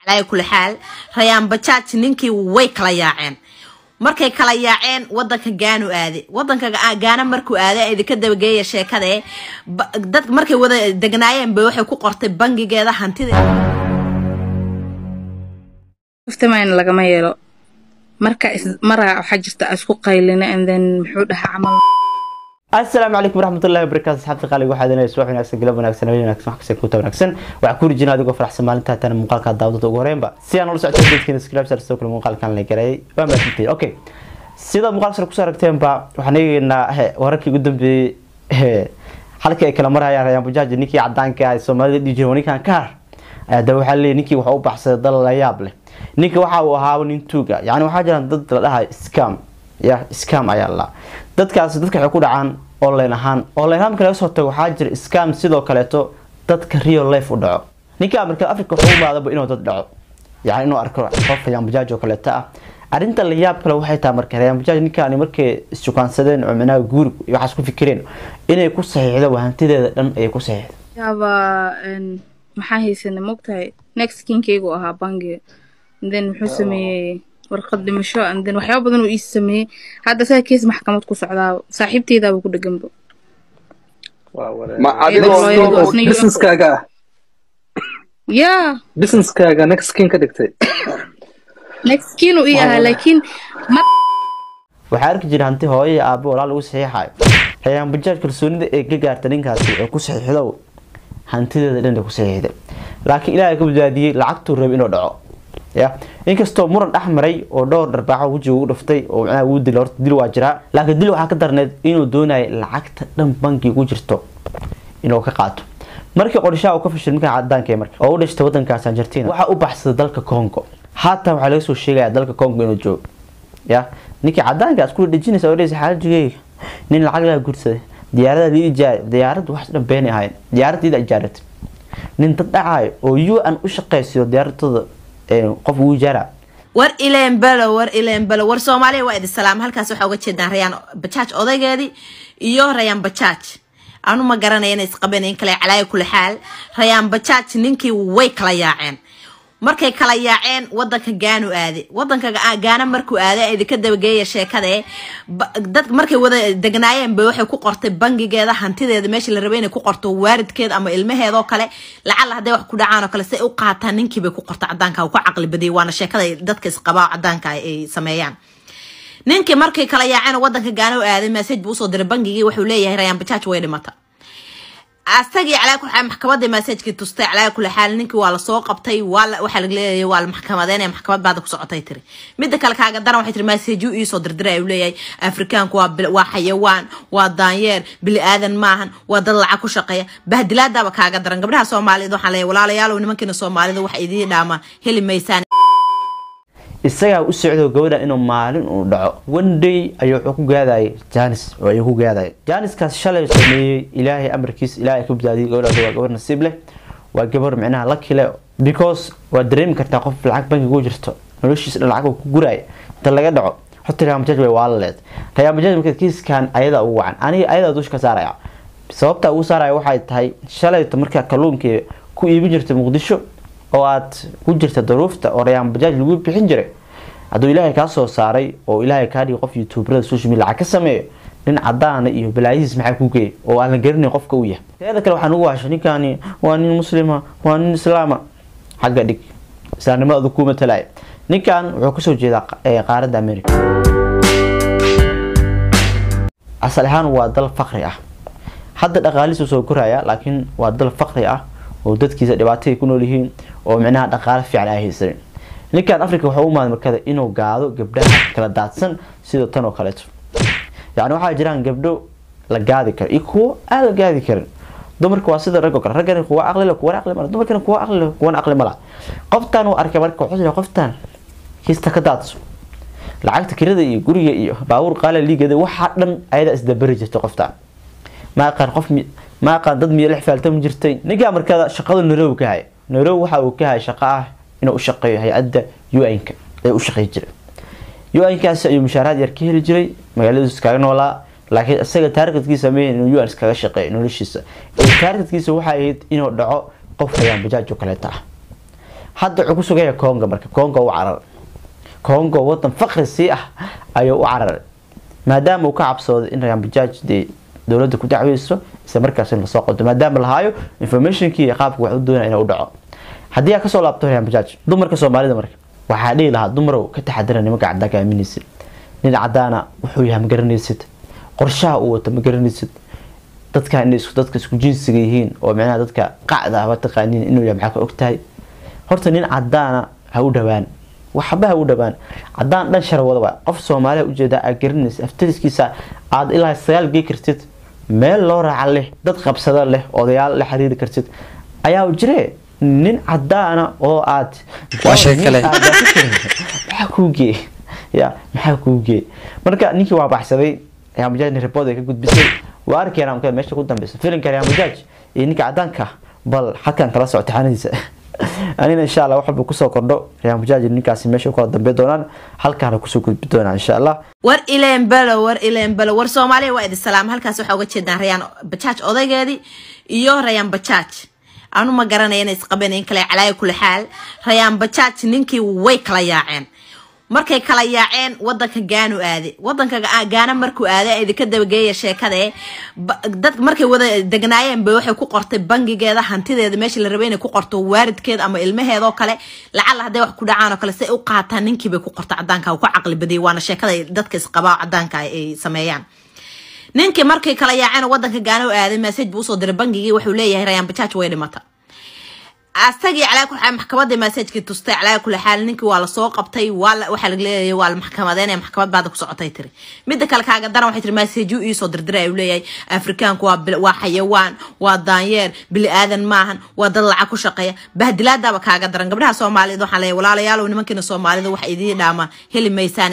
calaa kuli xaal rayaan bajaaj ninkii way kala yaaceen markay kala yaaceen wadanka gaanu aade wadanka gaana markuu aade idinka dabageeya sheekade dadka markay wada degnaayeen ba waxay ku qortay bangigeeda hantida iftimayna lagama yeelo marka maraa waxaa jirta isku qaylina and then muxuu dhahaa camal asalaamu calaykum waraxmatullahi wabarakaatu asxaabta qaaliga waxaad inay subax wanaagsan galab wanaagsan habeen wanaagsan wax kasta kuta wanaagsan waxaa ku rijina adigoo faraxsan maalinta haatan muuqaalka daawdada ugu horeenba si aan ula socota dadkiina subscribe soo kale muuqaalkan la gareeyay waa maasantay okay sida muuqaal sare kusoo aragteenba waxaan eegaynaa wararkii ugu dambeeyey halkii ay kala marayaan rayaan bujaaji ninkii cadaanka ah soomaalida dhihi jiray ninkan ka har hadaba waxaa leeyahy ninkii waxa u baxsaday dal la yaab leh ninka waxa uu ahaa nin tuuga yani waxaa jiraan dad la dhahay scam ya scam ayaa la dadkaasi dadka waxay ku dhacaan online ahaan online ahaan marka laga soo tago waxaa jira scam sidoo kaleeto dadka real life u dhaco ninka amarka africa wuxuu u maadaba inuu dad dhaco yani inuu arko qof rayaan bajaaj oo kaleeto ah arrinta la yaab kale waxay tahay marka rayaan bajaaj ninkaani markay isjukaansadeen oo micnaha guuri iyo waxaas ku fikireen inay ku saxiixdo hantideeda dhan ayay ku saxiixdo yaaba maxaa haysanay mogtahay next kinkaygu ahaa bangiga then muxuu sameeyey warqad dhimasho and then waxyaaba badan uu ii sameeyey hadda saa kees maxkamad ku socdaa saaxiibteydaaba ku dheganba ma adigoo businesskaaga ah yaa businesskaaga next kin ka dhigtay next kin uu ii ahaa laakiin waxaa arki jira hanti hooyo iyo aabo walaa lagu saxiixayo rayaan bajaaj kalsoonida ee ka gaarta ninkaasi ee ku saxiixdow hantideeda dhan ku saxiixday laakiin ilaahay ka badbaadiyey lacagtuu rabay inuu dhaco ya inkastoo muran dhex maray oo dhowr dharbaaxo wejiga ugu dhuftay oo macnaha uu dil horta dil waa jiraa laakiin dil waxaa ka darneed inuu doonayo lacagta dhan bankiga ku jirto inuu ka qaato markii qorshaha uu ka fashil ninka cadaanka marka oo u dhashtay wadankaas Argentina waxa u baxsaday dalka Congo haatan waxaa laga soo sheegaya dalka Congo inuu joogo ya ninkii cadaanka isku dhajinaysa oo dheesay xaaladjigay nin lacag la guursaday diyaarada lii ijaar diyaaradu wax dhan been ahayn diyaaradii ijaarat nin dad dhacay oo UN u shaqeysiyo diyaaradooda qof uu ijaara war ileen balo war ileen balo war soomaaliya waa idin salaam halkaas waxaa uga jeedaan rayaan bajaaj odaygeedii iyo rayaan bajaaj anu ma garanaya inay isqabeen in kale calaaya kula xaal rayaan bajaaj ninkii way kala yaaceen markay kala yaaceen wadanka gaanu aade wadanka gaana markuu aade idinka dabageeya sheekade dadka markay wada degnaayeen ba waxay ku qortay bangigeeda hantideeda meesha la rabay inay ku qorto waaridkeeda ama ilmaheedoo kale lacala hadday wax ku dhacaan oo kale say u qaataan ninkii bay ku qorta cadaanka uu ku caqli badiyay waana sheekada dadka isqabaa cadaanka ay sameeyaan ninkii markay kala yaaceen wadanka gaana u aaday message buu usoo diray bangigii wuxuu leeyahay rayaan bajaaj way dhimata asagii calaa kul xaal maxkamadda masaajkii tustay calaa kula xaal ninkii waa lasoo qabtay waa waxaa laga leeyahay waa la maxkamadeynaya maxkamad baada ku socotay tiri midda kale kaaga daran waxay tiri masaajuu iisoo dirdiray uu leeyahay afrikaanku waa waa xayawaan waa daanyeer bili aadan maahan waa dad lacag ku shaqeeya bahdilaadaaba kaaga daran gabdhaha soomaaliyeed waxaan leeyahay walaalayaalow nimankiina soomaalida waxa idiin dhaama heli maysaan isagaa u socdo gabadha inuu maalin uu dhaco one day ayuu wuxuu ku gaadayay janis oo ayuu ku gaadayay janiskaas shalay sameeyey ilaahay amarkiis ilaahay ka badbaadiyay gabadhaas waa gabar nasiib leh waa gabar micnaha la kile because waa dareemi kartaa qof lacag bankiga ku jirto noloshiisa dhan lacag ku guraya inta laga dhaco horta rayaan bajaaj way waalaleed rayaan bajaaj marka kiiskan ayada ugu wacan aniga ayada dusha ka saaraya sababta ugu saaraya waxay tahay shalayta markaa kalluunkii ku iibin jirtay muqdisho oo aad ku jirta daruufta oo rayaan bajaaj lagu bixin jiray hadduu ilaahay kaa soo saaray oo ilaahay kaa dhigi qof youtuberada social media lacag ka sameeyo nin cadaana iyo balaayihiis maxaa ku geeyay oo aan la garanayn qofka uu yahay teeda kale waxaan ugu hashay ninkani waa nin muslima waa nin islaama xagga dhig islaamnimada adu ku matalaya ninkan wuxuu kasoo jeedaa qaaradda america asal ahaan waa dal faqri ah hadda dhaqaalihiisu soo koraya laakiin waa dal faqri ah oo dadkiisa dhibaatay ku nool yihiin oo micnaha dhaqaale fiican ay haysanin ninkan africa waxaa u maad markada inuu gaado gabdhaha kala daadsan sida tan oo kaleeto yani waxaa jiraan gabdho la gaadi karo iyo kuwo aan la gaadi karin dumarka waa sida ragoo kale raggana kuwa aqli leh kuwana aqli mala dumarkana kuwa aqli leh kuwana aqli mala qoftan uu arkay marka wuxuu yidhi qoftan kiista ka daadso lacagta kirada iyo guriga iyo baabuur qaala liigada waxaa dhan ayada isdabari jirtay qoftan ma aqaan qof ma aqaan dad miyo lix faaltam jirtay ninkaa markada shaqada nairobi ka haya nairobi waxa uu ka haya shaqo ah inuu u shaqeeyo hay-adda un-ka ee u shaqeey jiray un-kaasi ayuu mushaaraad yar ka heli jiray magaaladiisu iskaga noolaa laakiin isaga taargetkiisa ma inuu un iskaga shaqeeyo noloshiisa ee taargetkiisa waxay ahayd inuu dhaco qof rayaan bajaaj oo kaleeta ah hadda wuxuu ku sugaya congo marka congo u cararay congo wadan faqri sii ah ayuu u cararay maadaama uu ka cabsooday in rayaan bajaaj dee dowladda ku dacweyso isla markaas in lasoo qodo maadaama lahaayo informationkii iyo qaabka wax u doonaya inuu dhaco haddii aa kasoo laabto rayaan bajaaj dumarka soomaalida marka waxaa dhihi lahaa dumarow ka taxadira nimanka cadaanka aaminaysid nin cadaana wuxuu yahay ma garanaysid qorshaha uu wato ma garanaysid dadka inay isku dadka isku jinsiga yihiin oo micnaha dadka qacda ah taqaaniin inuu yahay maxaa ka ogtahay horta nin cadaana ha u dhawaan waxba ha u dhawaan cadaan dhan shar wadaba qof soomaaliya ujeedaa aad garanaysa aftariskiisa aad ilaa sagaal gey kartid meel loo raaca leh dad qabsada leh odayaal la xiriiri kartid ayaa jire nin cadaana oo aad Waa shay kale. maxaa kuu geey ya maxaa kuu geey marka ninkii waa baxsaday Real Madrid report ay ka gudbisay waa arkayna marka meesha ku dambeysa filimka Real Madrid iyo ninka cadaanka bal halkan kala socota xanadiisa anina insha Allah wax walba kusoo kordho Real Madrid ninkaasi meesha ku kala dambeey doonaan halkaana kusoo gudbi doonaan insha Allah war ileen belo war ileen belo war soomaaliya waa idin salaam halkaas waxaa uga jeedaan rayaan bajaaj odaygeedii iyo rayaan bajaaj anu ma garanaya inay isqabanayn kale calaaya kula xaal rayaan bajaaj ninkii way kala yaaceen markay kala yaaceen wadanka gaanu aade wadanka Ga- gaana markuu aaday idinka dabageeya sheekade ba- dadka markay wada degnaayeen ba waxay ku qortay bangigeeda hantideeda meesha la rabay inay ku qorto waaridkeeda ama ilmaheeda oo kale lacala hadday wax ku dhacaan oo kale si ay u qaataan ninkii bay ku qorta cadaanka uu ka caqli badiyay waana sheekada ay dadka isqabaa cadaanka ay sameeyaan ninkii markay kala yaaceen oo wadanka gaana u aaday message buu usoo diray bangigii wuxuu leeyahay rayaan bajaaj way dhimata asagii calaa kul xaal maxkamadda masaajkii tustay calaa kul xaal ninkii waa lasoo qabtay waa la- waxaa laga leeyahay waa la maxkamadeynaya maxkamad baada ku socotay tiri midda kale kaaga daran waxay tiri masaajuu iisoo dirdiray ayuu leeyahay afrikaanku waa bil- waa xayawaan waa daanyeer bili aadan maahan waa dad lacag ku shaqeeya bahdilaadaaba kaaga daran gabdhaha soomaalida waxaan leeyahay walaalayaalow nimankiina soomaalida wax idiin dhaama heli maysaan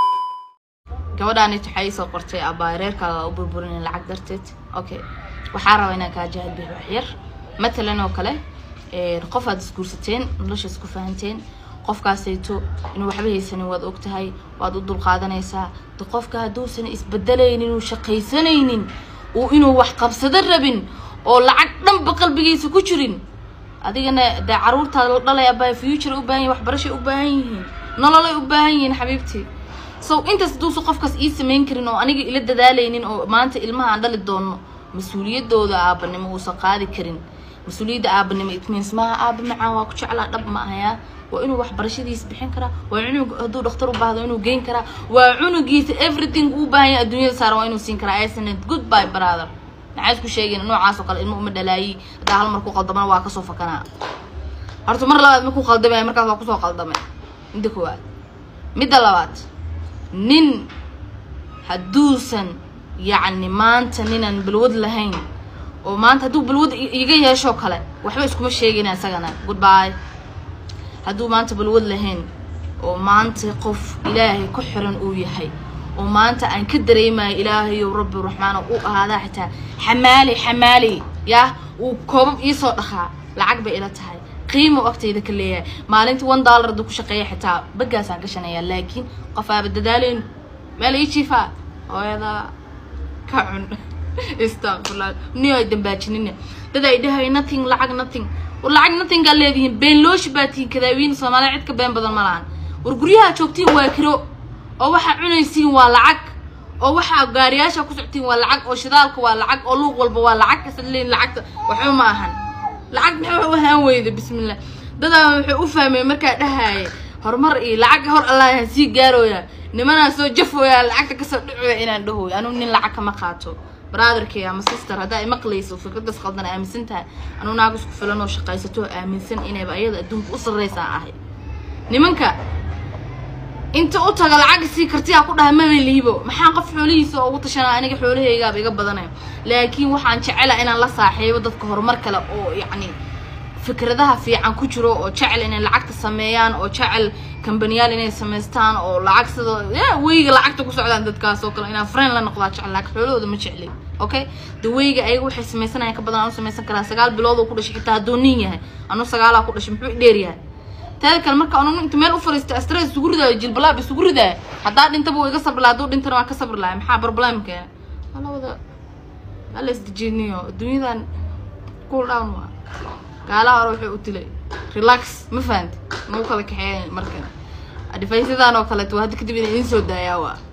gabadhaan waxay ii soo qortay abaa reerkaaga u burburin lacag darteed okay waxaa rabaa inaan kaa jahad bixi wax yar matalan oo kale een, qof aad isguursateen nolosha isku fahanteen qofkaasayto inuu waxba haysanin waad ogtahay waad u dulqaadanaysaa de qofka hadduusan isbedelaynin uu shaqaysanaynin uu inuu wax qabsado rabin oo lacag dhanba qalbigiisa ku jirin adigana dee caruurtaada la dhalay abaa future u baahan yihin waxbarashay u baahan yihiin nololay u baahan yihiin xabiibtii so intaas hadduusan qofkaas ii samayn karin oo aniga ila dadaalaynin oo maanta ilmaha aan dhali doono mas-uuliyadooda aabanimo uusan qaadi karin mas-uuliyadda aabanimo it means maaha aaba macaan waa ku jeclaa dhab ma ahayaa waa inuu waxbarashadiisa bixin karaa waa cunug hadduu dhakhtar u baahdo inuu geyn karaa waa cunugiisa everything uu baahan yahay adduunyada saaran waa inuu siin karaa isn't good by brother maxaa isku sheegeen noocaas oo kale ilmo uma dhalaayi haddaa hal mar ku qaldamana waa kasoo fakanaa horta mar labaad ma ku qaldamaya markaas waa kusoo qaldamay midda koowaad midda labaad nin hadduusan yacni maanta ninaan balwad lahayn oo maanta hadduu balwad i- iga yeeshoo kale waxba iskuma sheegayna isagana goodbye hadduu maanta balwad lahayn oo maanta qof ilaahay ku xiran uu yahay oo maanta aan ka dareemayo ilaahayow rabbi raxmaano u ahaadaa xitaa xamaali xamaali yah uu koobab iisoo dhaqaa lacag bay ila tahay qiimo agtayda ka leeyahay maalintii one dollar hadduu ku shaqeeya xitaa bagaasaan gashanayaa laakiin qof aaba dadaalayn meel ii jiifaa hooyadaa ka cun istaqfurlah ni ay dambaajinina dad ay dhahay nothing lacag nothing war lacag nothing gaa leedihiin been looshi baa tihiin kadaawiin soomaaliya cid ka been badan ma lahan war guryaha joogtiin waa kiro oo waxaa cunaysiin waa lacag oo waxaa gaariyaasha ku soctiin waa lacag oo shidaalka waa lacag oo luuq walba waa lacag kasad leeyihin lacagta waxba ma ahan lacag maxay u ahaan weyda bismillah dadaa waxay u fahmeen markaa dhahaaye horumar iyo lacag hor allah sii gaarooya nimanaa soo jafooya lacagta kasoo dhacoya inaan dhahooyo anuu nin lacag kama qaato brotherkay ama sister haddaa imaqlayso fikradaas qaldan aaminsan tahay anuu naag isku filan oo shaqaysato oo aaminsan inayba ayada adduunka u sarreysaa ahay nimanka inta u taga lacag sii kartiyaa ku dhaha maba liibo maxaa qof xoolihiisa ugu tashanaa aniga xoolahaygaaba iga badanaya laakiin waxaan jecela inaan la saaxiibo dadka horumar kale oo yacni fikradaha fiican ku jiro oo jecel inay lacagta sameeyaan oo jecel kambaniyaal inay samaystaan oo lacag sida ya weyga lacagta ku socdaan dadkaas oo kale inaan friend la noqdaa jecel laakiin xoolahooda ma jecli okay de weyga ayaga waxay samaysanayaan ka badan aan u samaysan karaa sagaal bilood oo ku dhashay xitaa hadduu nin yahay anuu sagaalaa ku dhashay muxuu i dheer yahay teeda kale marka anu inta meel u fariista stress isugu ridaayo jilbalaab isugu ridaayo haddaa dhintaba waa iga sabri laha hadduu dhintana waa ka sabri lahay maxaa problem keena hala wada hala isdejiniyo adduunyadan cool down waa gaalaha hore waxay u dilay relax ma fahanti nagu kala kaxeeyan markan adifaysadan oo kaleeto waa hadda kadib inay idin soo daayaa waa